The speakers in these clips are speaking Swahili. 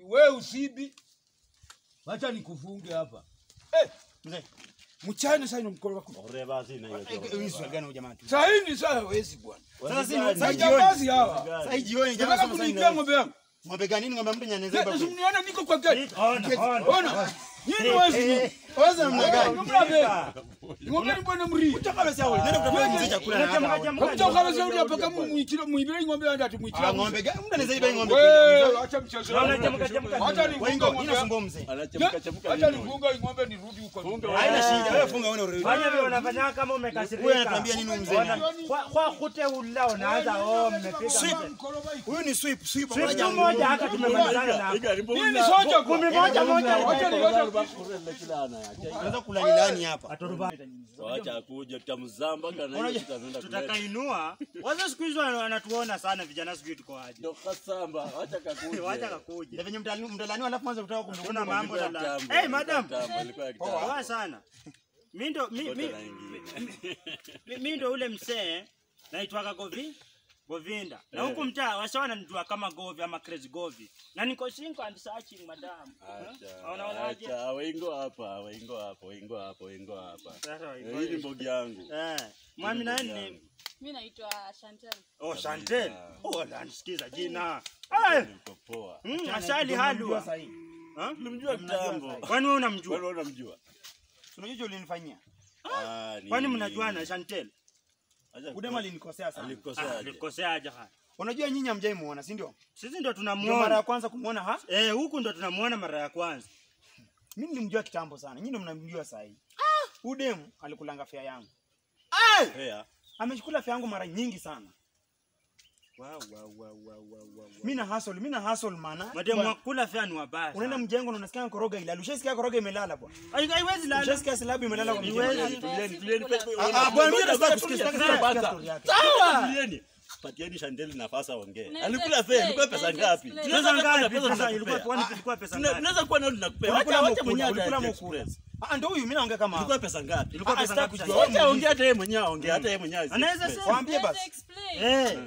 we usibi. Wacha nikufunge hapa. Eh, Mzee, mchana sasa ina mkono wako. Oreva sina hiyo. eh, hii swali gani huyu jamaa tu? Sasa hii ni saa wezi bwana. Sasa si Wazigani. sasa Majambazi jioni. hawa. Sasa hii jioni jamaa Nataka sasa kuniibia ndio. ng'ombe yangu. Ng'ombe gani? Ni ng'ombe mtu nyanyeza Sasa hapa. mniona niko kwa gari. Ona, ona. Ona. Nyinyi wezi. Waza namna gani? Ng'ombe ni bwana mri. Utaka basi hapo. Nenda kutafuta mzee chakula na Chemka, hapa. chemka. Kwa kama sasa uli hapa kama muichiro muibire ng'ombe yangu ati Ah, muichiro. ng'ombe gani? Mtu anaweza iba hii ng'ombe Wewe kweli. acha mchezo. Naona chemka, chemka. Acha Wewe nifunge ngo, ng'ombe. nina sumbua mzee. Anachemka chemka. Acha nini? nifunge hii ng'ombe nirudi huko. Haina shida. Wewe funga wewe urudi. Fanya vile unafanya kama umekasirika. Wewe anatuambia nini huyu mzee? Kwa kwa kute ula unaanza oh mmepiga. Sweep. Huyu ni sweep, sweep. Sweep Moja. tu moja hata tumemalizana na. Iga, iga, Mimi mbona- soja Kumi moja moja. Wacha niwacha Kurele kila anaacha. Unaweza kula nilani hapa. Wacha akuja tutamzamba kana hiyo Unajua, tutaenda kuleta. Tutakainua. Waza siku hizo wanatuona sana vijana sijui tuko aje. Ndo kasamba, wacha kakuje. Wacha kakuja. Ndio venye mtalani mtalani alafu mwanzo kutaka kumdukuna Kuna mambo Ilikuwa na kitambo, Eh, ilikuwa madam. kitambo, ilikuwa kitambo. Poa sana. Mimi ndo mi- Wote mi- wanaingia. mi- mi ndo ule msee naitwaga Govi Govinda. Na Eh. huku mtaa wasa wananijua kama Govi ama Crazy Govi. Na niko single and searching madam. Acha, Unaonaje? acha, wengo hapa, wengo hapa, wengo hapa, wengo hapa. Sasa Eh, Hii ni mbogi yangu. Eh, mwami Hii ni nani mbogi ni yangu. Mi naitwa Chantel. Oh, Chantel. Oh, la nisikiza jina. Eh, Niko poa. mm, asali halwa. Ha? Tulimjua kitambo. Kwani wewe unamjua? Wewe unamjua? Unajua ulinifanyia. Ah, ni- Kwani mnajuana Chantel? Acha Udema alinikosea sana. Ah, alikosea. nilikosea aje haya. Unajua nyinyi hamjai muona, si ndio? Sisi ndo Ndio mara ya tunamuona. kwanza kumuona ha? Eh, huku ndo tunamuona mara ya kwanza. Mimi nilimjua kitambo sana. Nyinyi ndio mnamjua sasa hivi. Udemu alikulanga fea yangu. Fair. Ameshikula fea yangu mara nyingi sana. Wow, wow, wow, wow, wow, wow. Mimi na hustle, mimi na hustle maana. Mademu Bwana, wakula fea ni wabaya. Unaenda sana. mjengo na unasikia koroga ilala. Ushasikia koroga imelala bwana. Ai- Haiwezi lala. Ushasikia silabu imelala kwa mjengo. Iwezi. Tulieni, tulieni, Kula. pe- Ah, ah, bwana mimi nataka Ngoja, kusikia ngoja, sitaki ngoja, kusikia ngoja. story yake. Tulieni. Patieni Shandeli nafasi aongee. Unaweza Alikula explain, fea, ilikuwa pesa unaweza ngapi? explain. Pesa Tunaweza kuwa na ngapi? pesa Pesa za ilikuwa kupea. kwani ilikuwa pesa Tuna- ngapi? Tunaweza kuwa nao tunakupea. Ulikula Wacha wacha mkula, mwenyewe ulikula ata mkula. express. Ah, ndio huyu mimi naongea kama. Ilikuwa pesa ngapi? Ilikuwa Ah, pesa sitaki ngapi? kujua. Chantel? Wacha aongee hata yeye mwenyewe aongee, hata yeye mwenyewe Anaweza express. sema. Waambie Naweza basi. explain. Eh,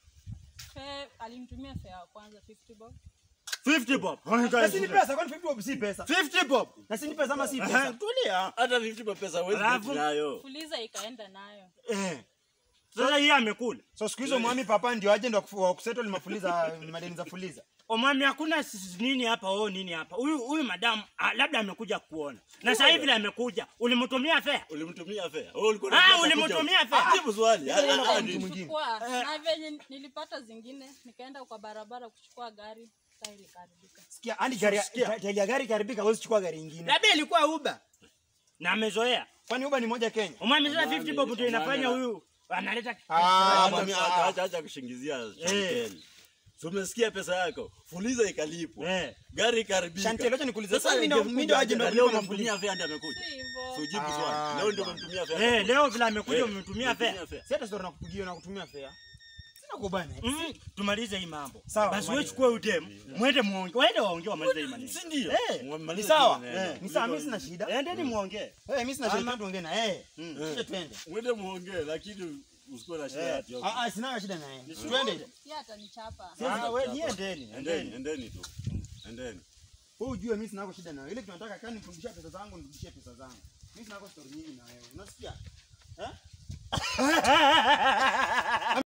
Fe- alimtumia fare ya kwanza 50 bob. 50 bob. Na si ni pesa, kwani 50 bob si pesa? 50 bob. Na si ni pesa ama si Aha, pesa? Tulia. Hata 50 kwa pesa huwezi Alafu- get nayo. Fuliza ikaenda nayo. Eh. Sasa hii amekula. So siku hizo mwami papa ndio agent wa kufu- wa kusettle mafuliza madeni za fuliza. Omami hakuna sisi nini hapa oh nini hapa. Huyu huyu madam ah, labda amekuja kuona. Na sasa hivi vile amekuja, ulimtumia fare? Ulimtumia fea. Wewe ulikuwa Ah, unataka ulimtumia kuja- fea. Jibu swali. Ah, ah, ah, mtu ni- mwingine. Chukua. Na venye nilipata zingine nikaenda kwa barabara kuchukua gari tairi ikaharibika. Sikia, hadi gari Sikia. ta- tairi ya gari ikiharibika huwezi chukua gari ingine. Labda ilikuwa Uber. Na amezoea. Kwani Uber ni moja Kenya? Omami sasa 50 bob ndio inafanya huyu analeta Ah, Acha- mwami- acha- acha- acha kushingizia Chantel. So umesikia pesa yako, fuliza ikalipwa. Eh. Gari ikaribika. Chantel, acha nikuulize. Sasa Sasa mimi ndo ingekuja mimi ndo agent wa na leo kulipa unamtumia mafuliza. fea ndio amekuja. Si hivyo. So jibu Ah, swali. Leo ndio bwana. umemtumia fea. Eh, leo vile amekuja Eh, umemtumia fare. umemtumia fea. Si hata story nakupigia na kutumia fare. Sina kubana. Mm, tumalize hii mambo. Sawa, Basi wewe tumalize. chukua udem, mwende muongee. Waende waongee wamalize hii maneno. Si ndio? Eh, Ni Mwamalize sawa. maneno. Ni sawa, mimi sina shida. Endeni muongee. Eh, mimi sina shida tuongee na eh. Kisha twende. Mwende muongee lakini usikuwe na shida Eh. ati. Ah ah, sina shida na yeye. Twende. Yeye atanichapa. Ah, wewe ni endeni, Endeni, endeni. endeni tu. Endeni. Wewe ujue mimi sina shida na wewe. Ile tunataka kani nirudishie pesa zangu, nirudishie pesa zangu. Mimi sina story nyingi na wewe. Unasikia? Eh?